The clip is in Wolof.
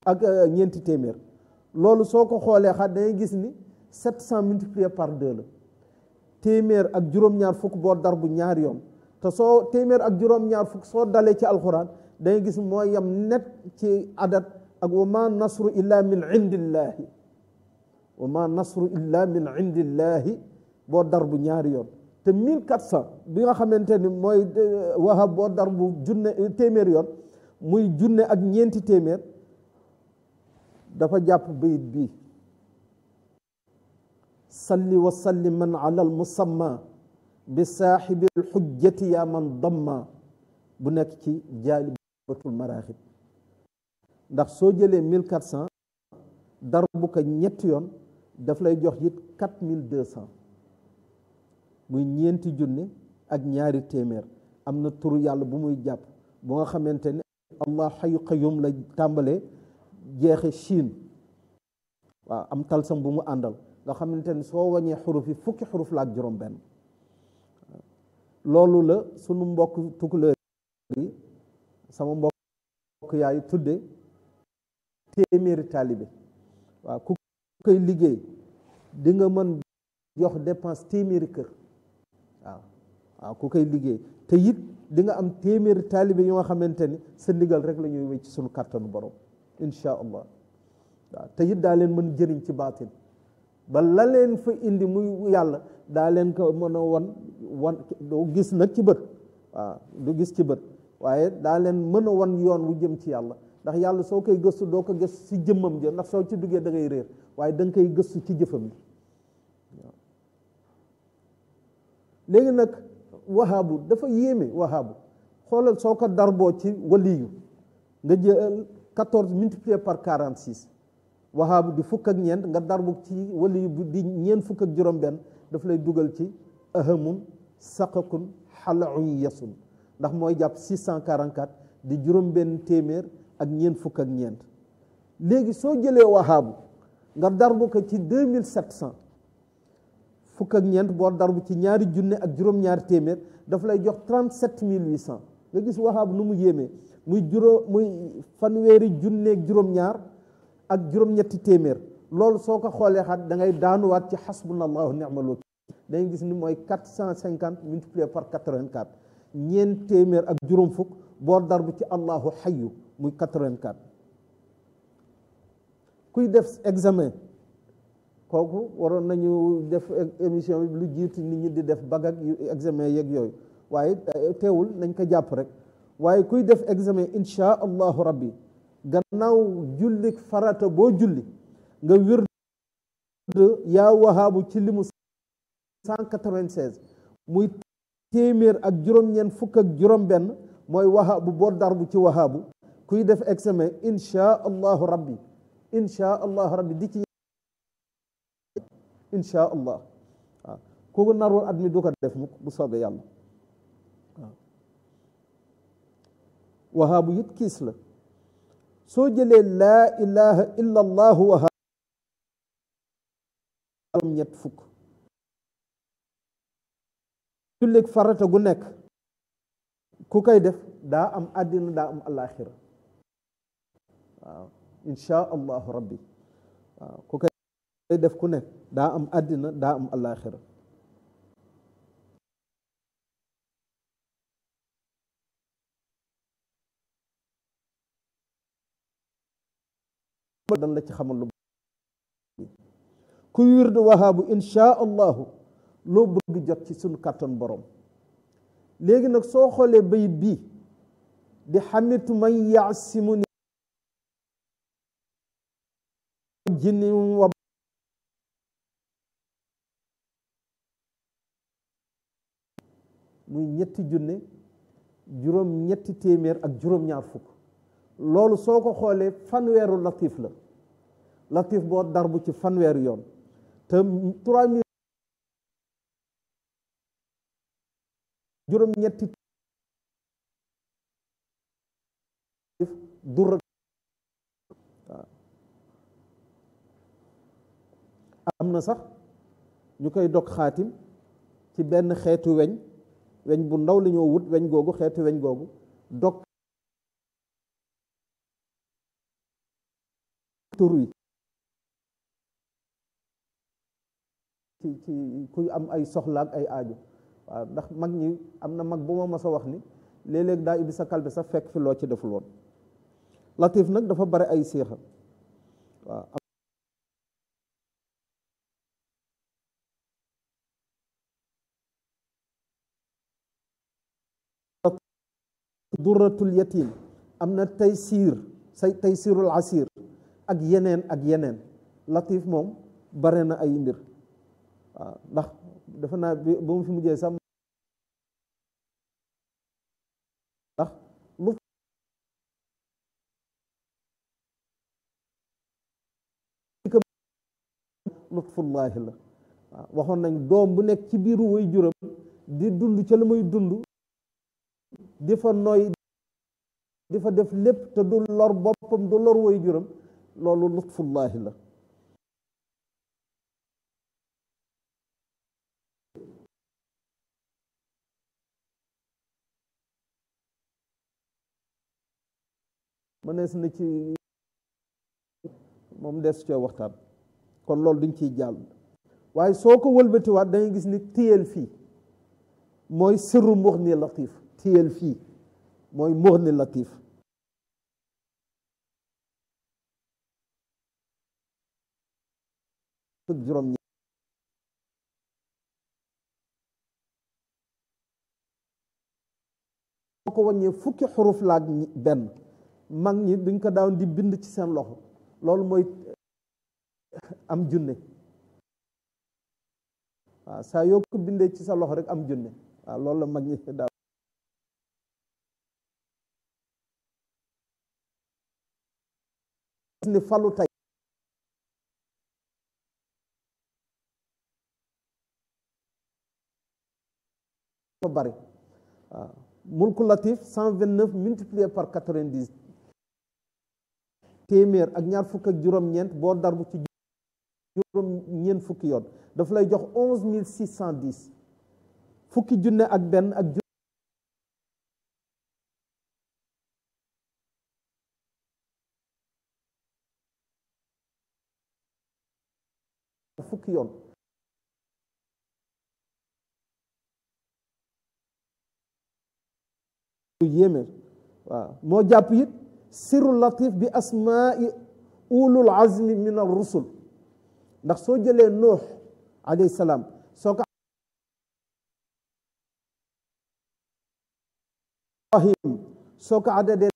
ak ñeenti téeméer loolu soo ko xoolee xat dangay gis ni sept cent multiplié par deux la téeméer ak juróom-ñaar fukk boo dar bu ñaari yoon te soo téeméer ak juróom-ñaar fukk soo dalee ci alxuraan dangay gis mooy yam net ci adat ak wa ma nasru illa min indillahi wa ma nasru illa min indillahi boo dar bu ñaari yoon te mille quatre cent bi nga xamante ni mooy wahab boo dar bu junne téeméer yoon muy junne ak ñeenti téeméer dafa jàpp bayit bii salli wa salli man ala al musamma bi saaxibi al xujjati yaa man damma bu nekk ci jaalibatul maraaxib ndax soo jëlee mille quatre cent darbu ko ñetti yoon daf lay jox it quatre mille deux cent muy ñeenti junne ak ñaari téeméer am na turu yàlla bu muy jàpp bu nga xamante ne allah xayu qayyum la tàmbalee jeexe Chine waaw am talsam bu mu àndal nga xamante ni soo wañee xuruf yi fukki xuruf la ak juróom benn loolu la sunu mbokk tukulóor yi sama mbokk yaay tudde téeméeri taalibe waaw ku koy liggéey di nga mën jox dépense téeméeri kër waaw waaw ku koy liggéey te it di nga am téeméeri taalibe yoo nga xamante ni sa ndigal rek la ñuy wéy ci sunu kàttanu borom insha allah waaw te it daa leen mën jëriñ ci baatin ba la leen fa indi muy yàlla daa leen ko mën a wan wan du gis nag ci bët waaw du gis ci bët waaye daa leen mën a wan yoon wu jëm ci yàlla ndax yàlla soo koy gëstu doo ko gëstu ci jëmmam ja ndax soo ci duggee da ngay réer waaye da nga koy gëstu ci jëfam bi waaw léegi nag wahaabu dafa yéeme wahaabu xoolal soo ko darboo ci waliyu nga jël quatorze multiplié par quarante six wahaabu di fukk ak ñeent nga darbu ci waliyu bu di ñeent fukk ak juróom benn daf lay dugal ci ahamun saqakun xalaun yasun ndax mooy jàpp 644 di juróom benn téeméer ak ñeent fukk ak ñeent léegi soo jëlee wahaabu nga darbu ko ci 2700 fukk ak ñeent boo darbu ci ñaari junne ak juróom-ñaari téeméer daf lay jox 37800 nga gis wahaabu nu mu yéemee muy juróom muy fanweeri junneeg juróom-ñaar ak juróom-ñetti téeméer loolu soo ko xoolee xat da ngay daanuwaat ci xasbunallahu ni'mal wakil dangay gis ni mooy 450 multiplié par 84 ñeent téeméer ak juróom fukk boo darbu ci allahu xayu muy 84 kuy def examen kooku waroon nañu def émission bi lu jiitu nit ñi di def bag ak examen yeeg yooyu waaye teewul nañ ko jàpp rek waaye kuy def examen insha allahu rabbi gannaaw julli farata boo julli nga wir yaa wahaabu ci limu 196 muy téeméer ak juróom-ñeent fukk ak juróom-benn mooy wahaabu boo darbu ci wahaabu kuy def examen insha allahu rabbi insha allahu rabbi di ci insha allah waaw kooku narul at mi du ko def mukk bu soobee yàlla waaw wahaabu it kiis la soo jëlee laa ilaha illa allahu wahaabu ñett fukk julleeg farata gu nekk ku koy def daa am àddina daa am alaxira waaw insha allahu rabbi waaw ku koy def ku nekk daa am àddina daa am alaxira dan la ci xamal lu kuy wirdu wahaabu insha allahu loo bëgg jot ci sunu kàttan borom léegi nag soo xoolee bayit bii di xamitu man yaasimu ni jinni wa muy ñetti junne juróom ñetti téeméer ak juróom-ñaar fukk loolu soo ko xoolee fanweeru latif la latif boo darbu ci fanweeru yoon te trois mille juróom ñetti dur waaw am na sax ñu koy dog xaatim ci benn xeetu weñ weñ bu ndaw la ñoo wut weñ googu xeetu weñ googu dog tur wi ci ci kuy am ay soxlaak ay aajo waaw ndax mag ñi am na mag bu ma mas a wax ni léeg-léeg daa ibbi sa kalbe sax fekk fi loo ci deful woon latif nag dafa bare ay séexa waaw duratul yatim am na taysiir say taysirul asir ak yeneen ak yeneen latif moom bare na ay mbir waaw ndax defe naa bi ba mu fi mujjee sax ndax lu lutfullaahi la waaw waxoon nañ doom bu nekk ci biiru way juram di dund ca la muy dund di fa nooy di fa def lépp te du lor boppam du lor way juram loolu lutfullaahi la mënees na ci moom des cee waxtaan kon loolu duñ ciy jàll waaye soo ko wëlbatiwaat dangay gis ni téyel fii mooy sirru muxni latif téyel fii mooy muxni latif fukk juróom ñi soo ko wàññee fukki xuruf laak benn mag ñi duñ ko daaw di bind ci seen loxo loolu mooy am junne waaw saa yoo ko bindee ci sa loxo rek am junne waaw loolu la mag ñi daaw ni falu tey ko bari waaw mulku latif cent vingt neuf multiplié par quatre-vingt-dix téeméer ak ñaar fukk ak juróom-ñeent boo darbu ci juróom ñeent fukki yoon daf lay jox onze mille six cent dix fukki junne ak benn ak fukki yoon lu yéeme waaw moo jàpp it sirru latif bi asmaai ulul azmi min ar rusul ndax soo jëlee nuux alayhi salaam soo ko ibrahim soo ko adadee